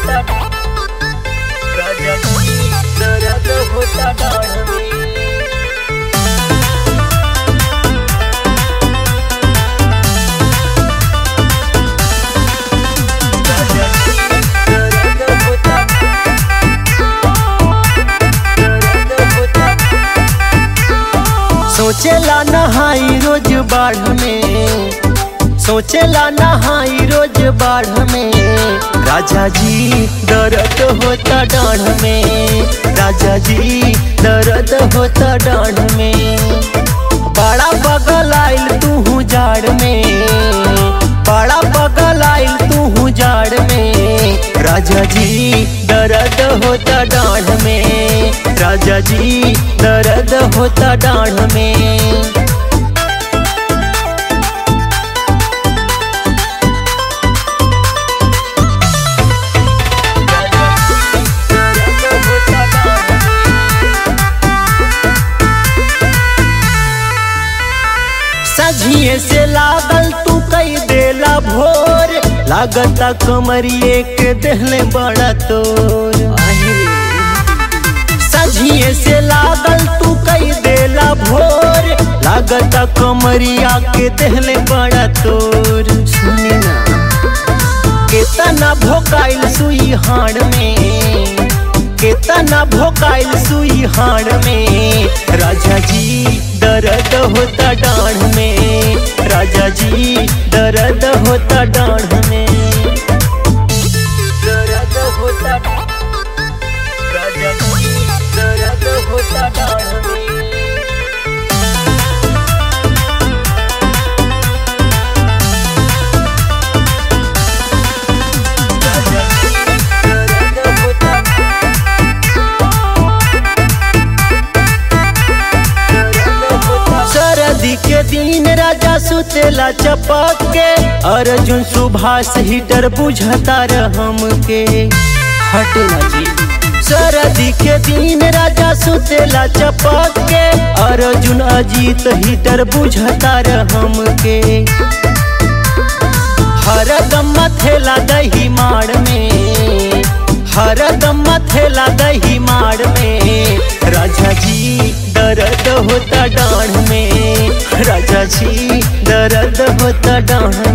होता राजा जी दर्द होता डाढ़ में राजा जी दर्द होता दर्द होता सोचेला नहाई रोज बाढ़ में सोचेला नहाई रोज बाढ़ में राजा जी दर्द होता डाढ़ में राजा जी दर्द होता डाढ़ में बड़ा बगल आइल तू जाड़ में बड़ा बगल आइल तू जाड़ में राजा जी दर्द होता डाढ़ में राजा जी दर्द होता डाढ़ में दर्द होता डाढ़ सझिए से लागल तू कई देला भोर लागता कमरिए के देहले बड़ा तोर सझिए से लागल तू कई देला भोर लागता कमरिया के देहले बड़ा तोर सुनी ना केतना भोकाइल सुई हाड़ में केतना भोकाइल सुई हाड़ में राजा जी दर्द होता डाढ़ में राजा जी दर्द होता डाढ़ में दर्द होता राजा जी दर्द होता डाढ़ में राजा जी दर्द होता दर्द होता सरदी के दिन राजा सुतेला चपक के अर्जुन सुभाष हीटर बुझता रहम के हटेला जी सरदी के दिन राजा सुतेला चपक के अर्जुन अजीत हीटर बुझता रहम के हर दम थेला दही माड़ में हर दम थेला दही माड़ में राजा जी दर्द होता डाढ़ में राजा जी दर्द होता डाढ़